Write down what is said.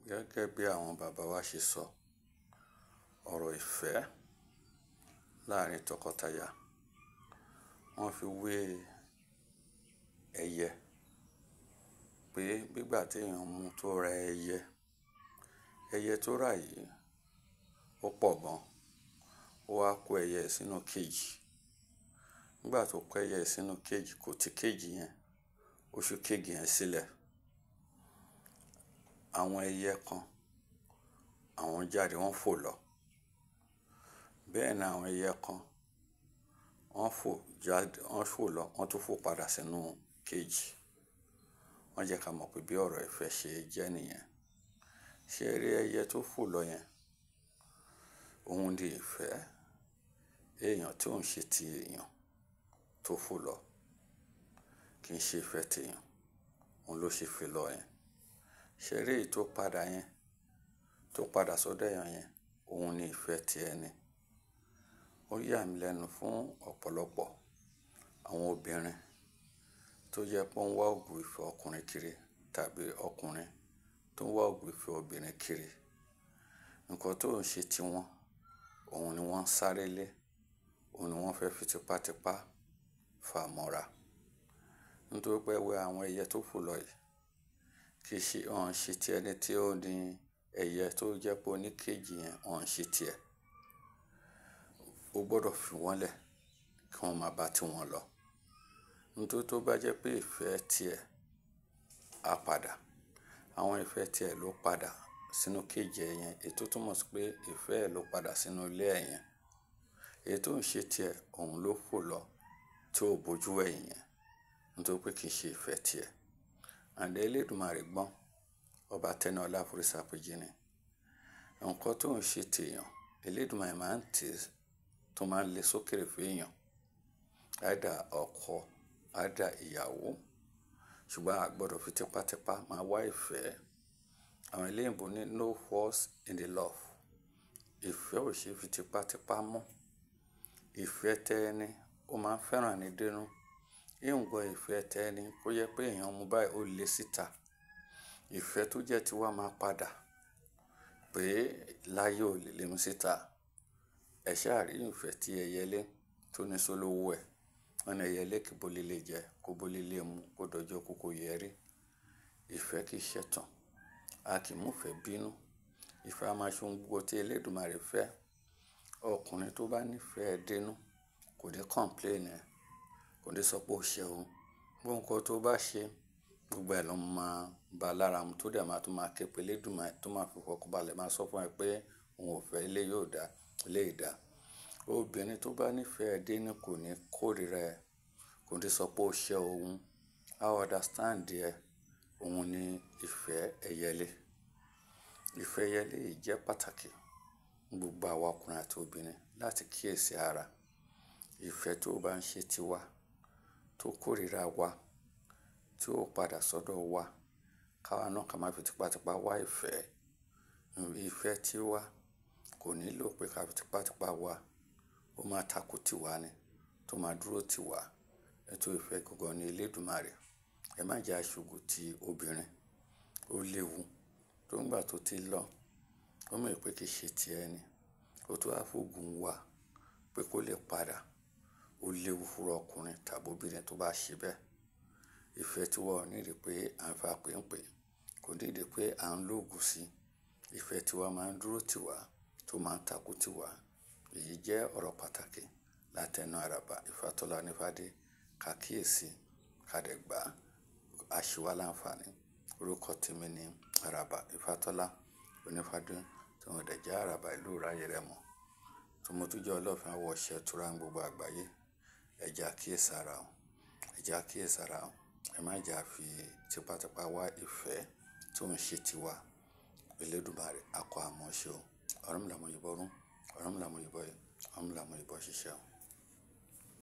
Gẹ́gẹ́ bí àwọn bàbá wa ṣe sọ, ọ̀rọ̀ ìfẹ́ láàárín tọkọtaya, wọ́n fi wé ẹyẹ pé nígbà tí èèyàn mú tó ra ẹyẹ, ẹyẹ tó rà yìí ó pọ̀ gan, ó wá kó ẹyẹ sínú cage. Nígbà tó kó ẹyẹ sínú cage, kò ti cage yẹn, ó ṣí cage yẹn sílẹ̀. Àwọn ẹyẹ kan, àwọn jáde wọ́n fò lọ. Bẹ́ẹ̀ ni àwọn ẹyẹ kan, wọ́n fò jáde, wọ́n fò lọ, wọ́n tún fò padà sínú cage. Wọ́n jẹ́ ká mọ̀ pé bí ọ̀rọ̀ ìfẹ́ ṣe jẹ́ nìyẹn. Ṣé ẹ rí ẹyẹ tó fò lọ yẹn? Òun ni ìfẹ́ èèyàn tí ó ń ṣe ti èèyàn tó fò lọ. Kì í ṣe ìfẹ́ ti èèyàn, òun ló ṣe fò lọ yẹn. Ṣé ẹ rí èyí tó padà yẹn, tó padà sọ́dọ̀ èèyàn yẹn, òun ni ìfẹ́ ti ẹni. Ó yà mí lẹ́nu fún ọ̀pọ̀lọpọ̀ àwọn obìnrin tó jẹ́ pé wọ́n ń wá ògùn ìfẹ́ ọkùnrin kiri tàbí ọkùnrin tó ń wá ògùn ìfẹ́ obìnrin kiri. Ǹkan tó ń ṣe ti wọn, òun ni wọ́n ń sáré lé, òun ni wọ́n fẹ́ fi tipátipá fà mọ́ra. Nítorí pé ẹwẹ̀ àwọn ẹyẹ tó fò lọ yìí kì í ṣe, wọ́n ń ṣe ti ẹni tí ó ní ẹyẹ tó jẹ́ pé ó ní cage yẹn, wọ́n ń ṣe ti ẹ̀. Ó gbọdọ̀ fi wọ́n lẹ̀ kí wọ́n máa bá ti wọn lọ. Nítorí tó bá jẹ́ pé ìfẹ́ ti ẹ̀ á padà. Àwọn ìfẹ́ ti ẹ̀ ló padà sínú cage ẹ̀ yẹn, èyí tó túmọ̀ sí pé ìfẹ́ ẹ̀ ló padà sínú ilé ẹ̀ yẹn. Èyí tó ń ṣe ti ẹ̀, òun ló fò lọ tí ó bojú wẹ̀yìn yẹn. Nítorí pé kì í ṣe ìfẹ́ ti ẹ̀. And Elédùmarè gbọ́n, ọba tẹ́níọlá foríṣàpèjì ni. Ǹkan tó ń ṣe ti èèyàn, Elédùmarè máa ń tì, tó máa ń le sókèèrè fún èèyàn. Either ọkọ, either ìyàwó. Ṣùgbọ́n a gbọdọ̀ fi tipátipá máa wá ìfẹ́. Àwọn eléyìnbó ní no force in the love. Ìfẹ́ ò ṣe é fi tipátipá mú. Ìfẹ́ tẹ ẹni, ó máa ń fẹ́ràn ẹni dénú. Even gan ìfẹ́ tẹ ẹni kó jẹ́ pé èèyàn mú báyìí ó le síta. Ìfẹ́ tó jẹ́ tiwa máa padà pé láyé ò lè lé mi síta. Ẹ ṣáà rí ìfẹ́ tí ẹyẹlé tó ní sólówó ẹ̀. Wọ́n ní ẹyẹlé kì í bo ilé jẹ, kó bo ilé mú, kó dọjọ́ kú kó yẹ rí. Ìfẹ́ kì í ṣẹ̀tàn. A kì í mú ìfẹ́ bínú. Ìfẹ́ a máa ṣe ohun gbogbo tí Elédùmarè fẹ́. Ọkùnrin tó bá ní ìfẹ́ ẹ dénú kò ní complain ẹ̀, kò ní sọ pé o ṣe òun. Gbogbo nǹkan tó bá ṣe, gbogbo ẹ̀ ló máa ba lára mu tó dẹ̀ máa tún máa ké pe Elédùmarè tó máa fi fọkànbalẹ̀ máa sọ fún ẹ pé òun ò fẹ́ eléyìí ò dá, eléyìí dà. Obìnrin tó bá ní ìfẹ́ ẹ dénú kò ní kórìíra ẹ, kò ní sọ pé o ṣe òun. A understand ẹ. Òun ni ìfẹ́ ẹyẹlé. Ìfẹ́ ẹyẹlé yìí jẹ́ pàtàkì fún gbogbo àwa ọkùnrin àti obìnrin láti kíyèsi ara. Ìfẹ́ tó bá ń ṣe tiwa, tó kórìíra wa, tí ó padà sọ́dọ̀ wa, ká wa náà ká máa fi tipátipá wá ìfẹ́. Ìfẹ́ tiwa kò nílò pé ká fi tipátipá wá. Ó máa takú tiwa ni, tó máa dúró tiwa. Nítorí ìfẹ́ gangan ni Elédùmarè. Ẹ má jẹ aṣojú ti obìnrin. Ó léwu. Tó ń gbà tó ti lọ, ó mọ̀ pé kì í ṣe ti ẹni. Ó tún wá fògùn wá pé kó lè padà. Ó léwu fún ọkùnrin tàbí obìnrin tó bá ṣe bẹ́ẹ̀. Ìfẹ́ tiwa ò ní ìdí pé à ń fa pènpè, kò ní ìdí pé à ń lògùn sí. Ìfẹ́ tiwa máa ń dúró tiwa, tó máa ń takú tiwa. Èyí jẹ́ ọ̀rọ̀ pàtàkì láti ẹnu àràbà Ifátọ́lá Onífádé. Ká kíyèsi, ká dẹ̀ gbà. A ṣe wá láǹfààní. Orúkọ tèmi ni àràbà Ifátọ́lá Onífádé tí mo dẹ̀ jẹ́ àràbà ìlú ìráyìrẹ́mọ. Tí mo tún jẹ́ ọlọ́fin àwọ̀ ọṣẹ ìtura ní gbogbo àgbáyé. Ẹ jẹ́ àkíyèsára o. Ẹ jẹ́ àkíyèsára o. Ẹ má jẹ́ a fi tipátipá wá ìfẹ́ tí ó ń ṣe tiwa. Elédùmarè á kọ́ àmọ́ ṣe o. Ọ̀rúnmìlà mọ ìbọrún, ọ̀rúnmìlà mọ ìbọyè, ọ̀rúnmìlà mọ ìbọ ṣiṣẹ́ o.